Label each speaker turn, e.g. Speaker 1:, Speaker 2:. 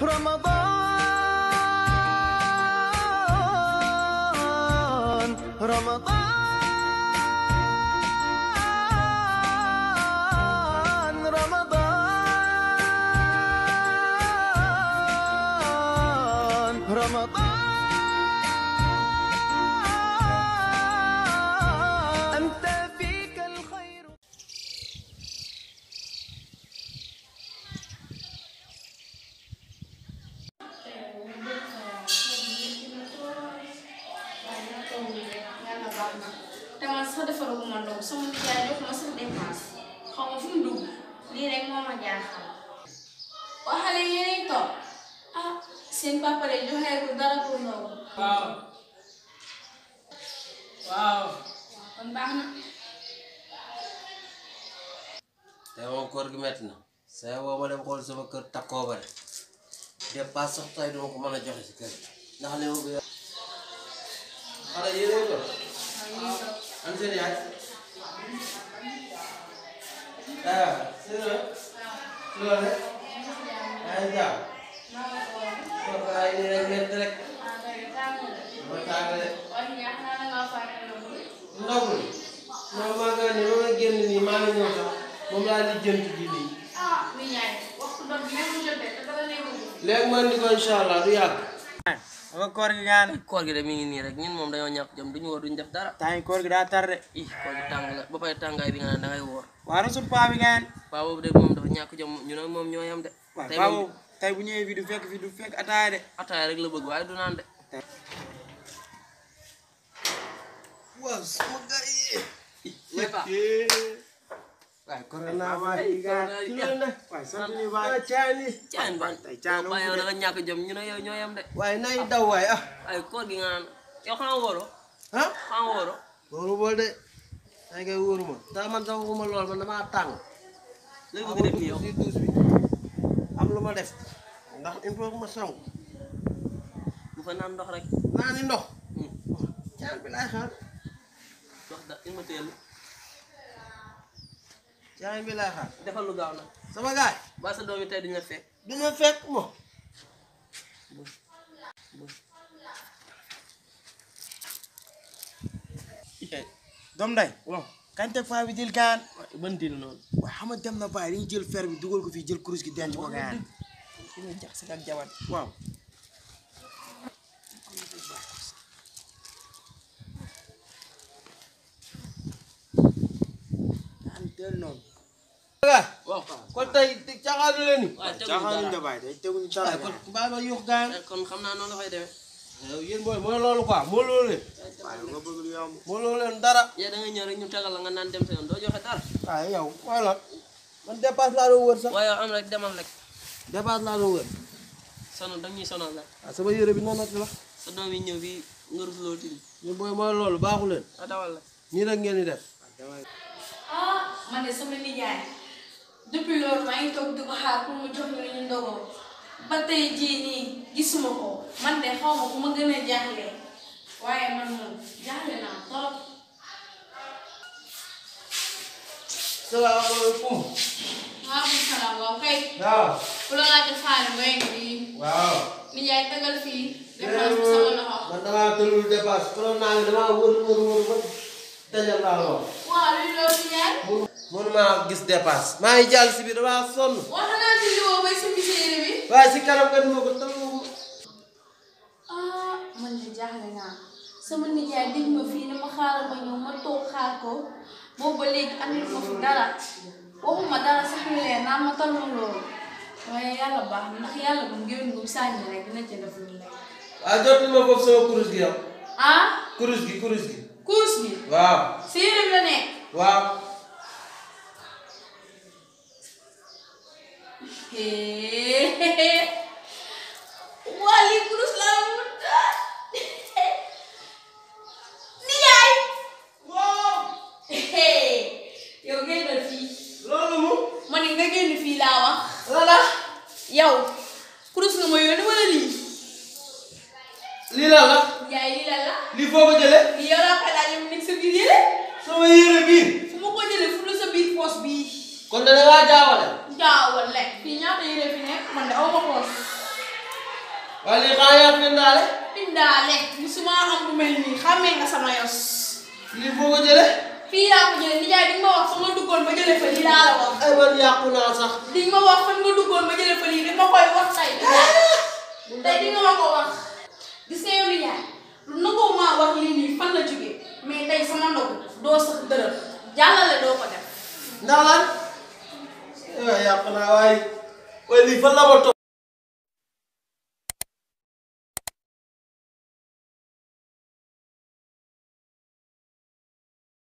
Speaker 1: رمضان رمضان رمضان رمضان أنت فيك الخير
Speaker 2: yàlla baax na te man sax defaru ma ndogu sama nijaay jox ma sax dépense xaw ma fu mu dugg lii rek moo ma jaaxal waa xale yéenay toog ah seen papa de joxeeku dara pour ndogu
Speaker 3: waaw waaw
Speaker 2: kon baax na
Speaker 4: tey moom koor gi metti na saa boo ma dem xool sama kër takkoo bare dépasse sax tey duma ko mën a joxe si kër gi ndax li ma bëgg xale yéen ko an seen yaay ah seen la si loolu rek yaa ngi jàpp koor gaa yi nii rek metti rek ma tàggale ndogul non maa ngi nii ma nga génn nii maa ngi ñëw sax moom laa di jënt ji nii léegi man di ko incha allah du yàgg
Speaker 3: nga koor gi gaan
Speaker 4: koor gi de mi ngi nii rek ñun moom dañoo ñàkk jom duñu woor duñu def dara
Speaker 3: temps yi koor gi daa tar de
Speaker 4: ih koor gi tàng la ba pare tàngaay bi nga naan da ngay woor
Speaker 3: waa rasul paa bi gaan
Speaker 4: paa boobu de moom dafa ñàkk jom ñu ne moom ñoo yam de
Speaker 3: waaw
Speaker 4: tey
Speaker 3: paa
Speaker 4: moom
Speaker 3: boobu tey bu ñëwee fii du fekk fii du fekk ataaya de
Speaker 4: ataaya rek la bëgg waaye du naan de waaw sama gars yi waaye corona
Speaker 3: waaye gaan
Speaker 4: ci loolu nag
Speaker 3: waaye sant ñu baay
Speaker 4: caani caan ban
Speaker 3: tey caan
Speaker 4: waaye yow da nga ñàkk jom ñu ne yow ñoo yam de waaye nay daw waay ah ay koor gi nga naan yow xanaa wóoro
Speaker 3: ah
Speaker 4: xanaa wóoro
Speaker 3: loolu bool de tey kay wóoruma
Speaker 4: daa man sax waxuma lool man damaa tàng léegi bëgg def nii yow
Speaker 3: si duus bi am lu ma def ndax il faut que ma sangu
Speaker 4: bu fa naan ndox rek
Speaker 3: naa ni ndox caan bi laay xaar
Speaker 4: ndox da il ma teel
Speaker 3: caan bi laay xaar
Speaker 4: defal lu gaaw nag
Speaker 3: sama gaay
Speaker 4: ba sa doom yi tey duñu la fekk
Speaker 3: du ma fekk mo doom day
Speaker 4: waaw
Speaker 3: kañ teg faa bi jël gaan
Speaker 4: ban dil noonu
Speaker 3: waaye xam nga dem na bàyyi dañuy jël fer bi dugal ko fii jël kurus gi denc ko gaan
Speaker 4: ki nga jax si ak jabar
Speaker 3: waaw gaan teel noonu
Speaker 4: waaw
Speaker 3: kon tey caaxaanu leen ni
Speaker 4: waaye teguñu
Speaker 3: caaxaanuñ
Speaker 4: dara
Speaker 3: da bàyyi day teguñu dara
Speaker 4: waaye
Speaker 3: kon
Speaker 4: kon
Speaker 3: bàyyi ma yuux gaan
Speaker 4: kon xam naa noonu la koy demee
Speaker 3: yow yéen booy mooy loolu quoi moo loolu leen waaye nga bëgg lu yomb moo loolu leen dara
Speaker 4: yow da nga ñëw rek ñu tegal la nga naan dem sa yoon doo joxe dara
Speaker 3: waaye yow voilà man dépasse laa doon wër sax
Speaker 4: waaye yow am rek demal rek
Speaker 3: dépasse laa doon wër
Speaker 4: sonal da ñuy sonal rek
Speaker 3: waaw sama yére bi noonu la
Speaker 4: sa doom yi ñëw bi nga rus loo tim
Speaker 3: yéen booy mooy loolu baaxu leen
Speaker 4: a dawal la
Speaker 3: nii rek ngeen di def
Speaker 2: ah man de sama nijaay depuis loolu maa ngi toog di ko xaar pour mu jox ñu ñu ndogoo ba tey jii nii gisuma ko man de xaw ma ku ma gën a jaaxle waaye man moom jaaxle naa trop.
Speaker 3: salaamaaleykum
Speaker 2: maaleykum salaam waaw kay
Speaker 3: waaw
Speaker 2: ku la laajte faale ngay fii
Speaker 3: waaw
Speaker 2: nijaay tegal fii dépense bi sama loxo.
Speaker 3: man damaa tëlul dépasse konoon naa ngi damaa wër wër wër ba dajal laa lool
Speaker 2: waaw luy loolu nijaay.
Speaker 3: mënumaa gis dépasse maa ngi jàll si bi damaa sonn
Speaker 2: wax naa ci li woo bay sa yére bi.
Speaker 3: waaye si kanam nga duma ko tëluma ko
Speaker 2: ah man de jaaxle naa sama nijaay dig ma fii ne ma xaaral ma ñëw ma toog xaar ko boobu ba léegi andil ma fi dara waxuma dara sax lu leer naan ma tal ma loolu waaye yàlla baax na ndax yàlla bu ngéwén bu sànni rek dina ci def lu leer
Speaker 3: waaye jotul ma foofu sama kurus gi yow
Speaker 2: ah
Speaker 3: kurus gi kurus gi
Speaker 2: course bi
Speaker 3: waaw
Speaker 2: si yére bi la nekk
Speaker 3: waaw
Speaker 2: waa lii course laa mu taal nijaay yow génnal fii
Speaker 3: loolu mu
Speaker 2: ma ne nga génn fii laa wax
Speaker 3: lala
Speaker 2: yow kurus nga ma yónni wala lii
Speaker 3: lii la la
Speaker 2: yaay lii la la
Speaker 3: lii foo ko jëlee
Speaker 2: lii yow laa koy laaj mu nekk sa biir yére
Speaker 3: sama yére bii
Speaker 2: fu ma ko jëlee fu la sa biir poos bii
Speaker 3: kon da ngaa jaawale
Speaker 2: jaawal lekk fii ñaata yére fi nekk man de aw ma poos
Speaker 3: waaye lii xaa yaa fi ndaale
Speaker 2: Indaale musuma am bu mel nii xàmmee nga sama yos.
Speaker 3: lii foo ko jële
Speaker 2: fii laa ko jëlee nijaay di nga ma wax fa nga duggoon ba jëlee fa lii laa la wax.
Speaker 3: ay man yàqu naa sax
Speaker 2: di nga ma wax fan nga duggoon ba jëlee fa lii di ma koy wax tey. tey di nga ma ko wax. gis nga yow nijaay lu nangoo maa wax lii nii fan la jógee mais tey sama ndogu doo sax dërëm jàllale doo ko def.
Speaker 3: ndax lan yàqu naa waaye waaye lii fan la ma toog